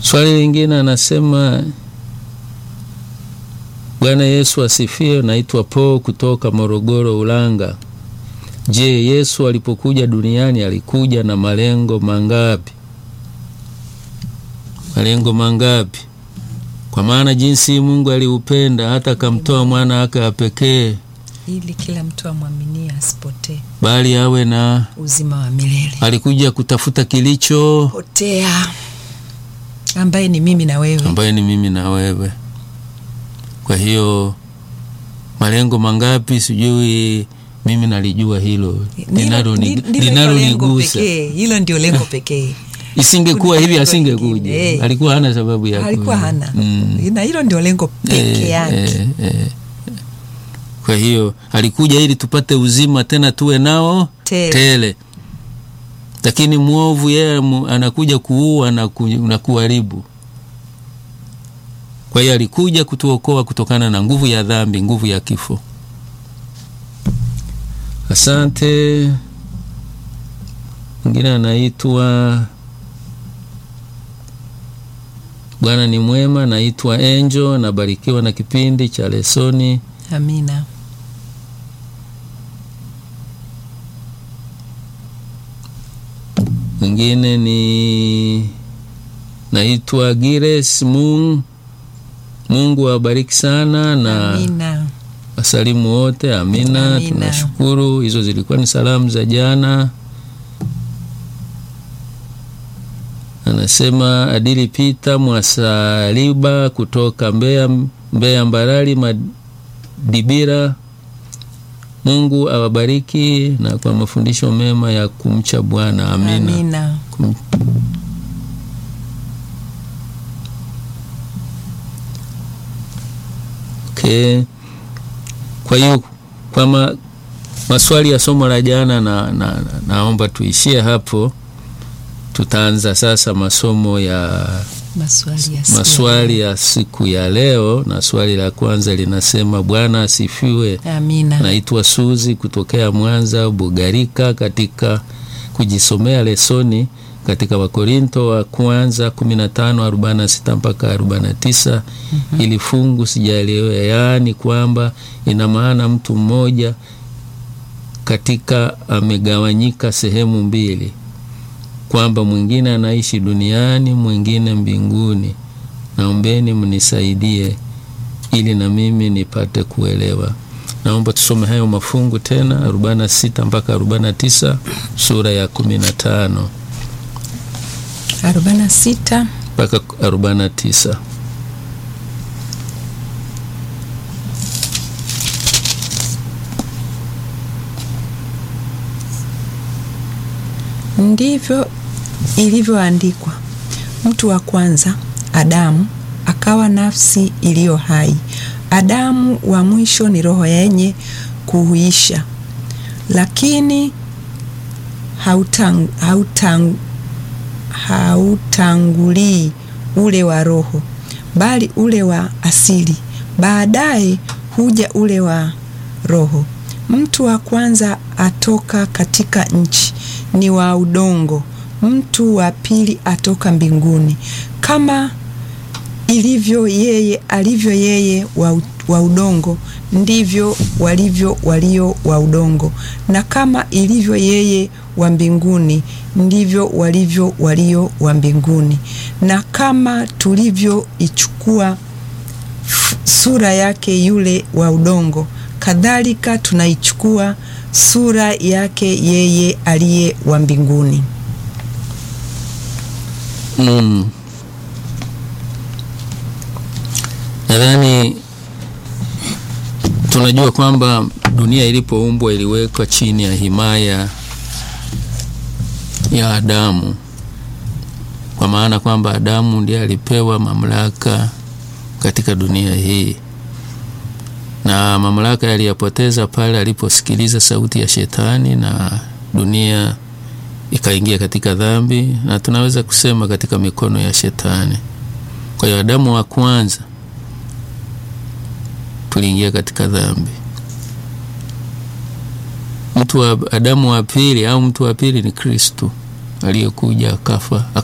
Swali lingine anasema, Bwana Yesu asifiwe. Naitwa Paul kutoka Morogoro, Ulanga. Je, Yesu alipokuja duniani alikuja na malengo mangapi? Malengo mangapi? Kwa maana jinsi Mungu aliupenda hata akamtoa mwana wake wa pekee, ili kila mtu amwaminie asipotee, bali awe na uzima wa milele. alikuja kutafuta kilicho Potea ambaye ni mimi na wewe. ambaye ni mimi na wewe. Kwa hiyo malengo mangapi sijui, mimi nalijua hilo linalo ni- Ndilo- ndilo linalo hilo lengo nigusa. pekee. Hilo ndio lengo pekee. Isingekuwa Kuna hivi lengo asingekuja, lingine, eh. alikuwa hana sababu ya Alikuwa kuja. hana Mm. na hilo ndio lengo peke Eh, yake. eh, eh. Kwa hiyo alikuja ili tupate uzima tena tuwe nao Tele. tele, lakini mwovu yeye mu- anakuja kuua na, ku, na kuharibu. Kwa hiyo alikuja kutuokoa kutokana na nguvu ya dhambi, nguvu ya kifo. Asante. Mwingine anaitwa Bwana ni mwema. Naitwa Angel, nabarikiwa na kipindi cha lesoni. Amina. Mwingine ni naitwa Gires Mung. Mungu awabariki sana na Amina. wasalimu wote. Amina, Amina. tunashukuru. Hizo zilikuwa ni salamu za jana. Anasema Adili Pita Mwasaliba kutoka Mbeya, Mbeya Mbarali Madibira. Mungu awabariki na kwa mafundisho mema ya kumcha Bwana. Amina. Amina. Kum- Okay. Kwa hiyo kwa ma, maswali ya somo la jana na, na, na, naomba tuishie hapo. Tutaanza sasa masomo ya Maswali ya siku. maswali ya siku ya leo, na swali la kwanza linasema Bwana asifiwe. Amina. Naitwa Suzi kutokea Mwanza Bugarika, katika kujisomea lesoni katika Wakorinto wa kwanza 15:46 mpaka 49. Ili fungu sijaelewa, yaani kwamba ina maana mtu mmoja katika amegawanyika sehemu mbili, kwamba mwingine anaishi duniani, mwingine mbinguni. Naombeni mnisaidie ili na mimi nipate kuelewa. Naomba tusome hayo mafungu tena 46 mpaka 49 sura ya 15 arobaini na sita mpaka 49. Ndivyo ilivyoandikwa, mtu wa kwanza Adamu akawa nafsi iliyo hai. Adamu wa mwisho ni roho yenye kuhuisha, lakini hautang, hautang, hautangulii ule wa roho, bali ule wa asili. Baadaye huja ule wa roho. Mtu wa kwanza atoka katika nchi, ni wa udongo. Mtu wa pili atoka mbinguni. Kama ilivyo yeye alivyo yeye wa, u- wa udongo, ndivyo walivyo walio wa udongo, na kama ilivyo yeye wa mbinguni, ndivyo walivyo walio wa mbinguni. Na kama tulivyoichukua f- sura yake yule wa udongo, kadhalika tunaichukua sura yake yeye aliye wa mbinguni. Mm. Nadhani tunajua kwamba dunia ilipoumbwa iliwekwa chini ya himaya ya Adamu, kwa maana kwamba Adamu ndiye alipewa mamlaka katika dunia hii, na mamlaka yaliyapoteza pale aliposikiliza sauti ya Shetani na dunia ikaingia katika dhambi, na tunaweza kusema katika mikono ya Shetani. Kwa hiyo Adamu wa kwanza tuliingia katika dhambi. Mtu wa Adamu wa pili au mtu wa pili ni Kristo aliyekuja akafa